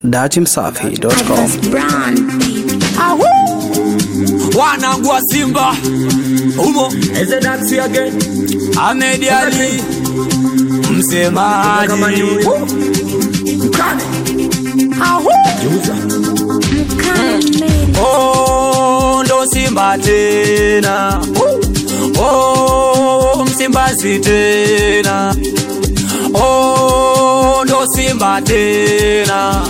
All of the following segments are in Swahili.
datimsafi.com. wanangu wa Simba umo Ahmed Ali msemaji Oh, ndo Simba tena Oh, Msimbazi tena Oh, ndo Simba tena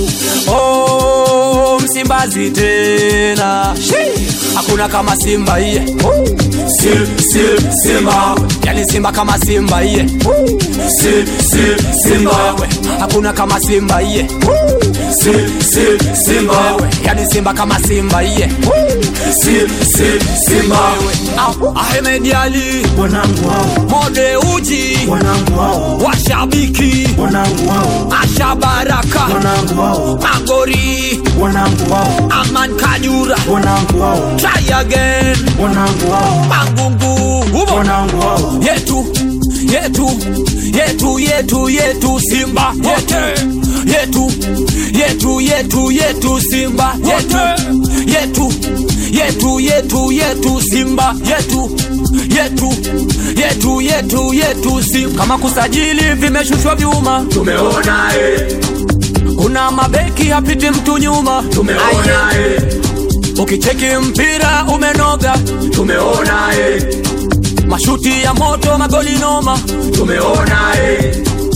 Oh, Msimbazi tena Shi! Hakuna kama Simba iye Sim, sim, Simba Yani Simba kama Simba iye Sim, sim, Simba Wewe, Hakuna kama Simba iye Sim, sim, Simba Wewe, Yani Simba kama Simba iye Sim, sim, Simba Wewe, ah, Ahmed Ali wanangu hao, Mode Uji wanangu hao, Washabiki wanangu hao, Asha Baraka wanangu hao, Magori wanangu hao, Aman Kajura wanangu hao, Try again wanangu hao, Mangungu Umo wanangu hao, yetu yetu yetu yetu yetu Simba yetu yetu yetu yetu yetu Simba yetu yetu yetu yetu yetu Simba yetu yetu yetu yetu yetu Simba kama kusajili vimeshushwa vyuma tumeona eh, kuna mabeki hapiti mtu nyuma tumeona eh, ukicheki mpira umenoga tumeona eh, mashuti ya moto magoli noma tumeona eh,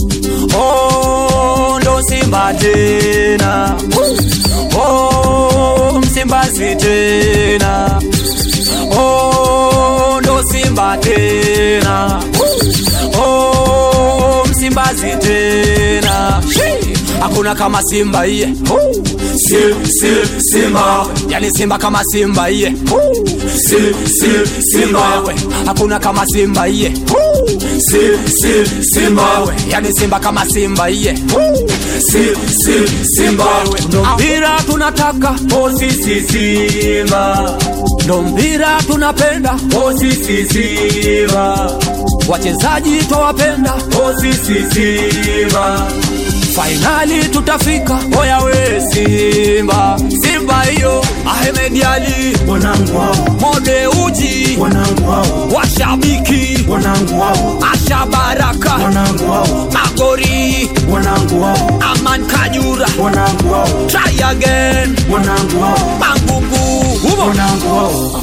Oh, ndo Simba tena. Oh, Msimbazi tena. Oh, ndo Simba tena. Oh, Msimbazi tena. Shi! Hakuna kama Simba iye. sim, sim, Simba, Yani Simba kama Simba iye. sim, sim, Simba, Wewe, hakuna kama Simba iye. sim, sim, Simba, Wewe, yani Simba kama Simba iye. sim, sim, Simba, Ndo mpira tunataka, oh sisi Simba, ndo mpira tunapenda. oh sisi Simba, wachezaji twawapenda, oh sisi Simba, fainali tutafika. Oya we Simba, Simba hiyo, Ahmed Ali, wanangu hao, Mode Uji, wanangu hao, washabiki wanangu hao, Asha Baraka, wanangu hao, Magori, wanangu hao, Aman Kajura, wanangu hao, Try again, wanangu hao, Mangungu, Umo. wanangu hao.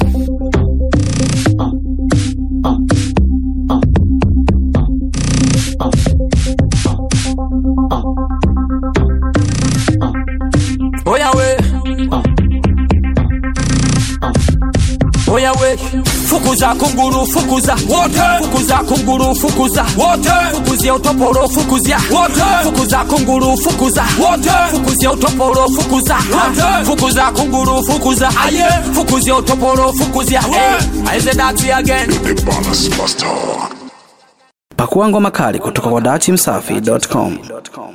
Oya we Oya we Fukuza kunguru fukuza wote Fukuza kunguru fukuza wote Fukuzia utoporo fukuzia wote Fukuza kunguru fukuza wote Fukuzia utoporo fukuza wote Fukuza kunguru fukuza aye Fukuzia utoporo fukuzia hey Aize dati again Pakua ngoma kali kutoka kwa datimsafi.com.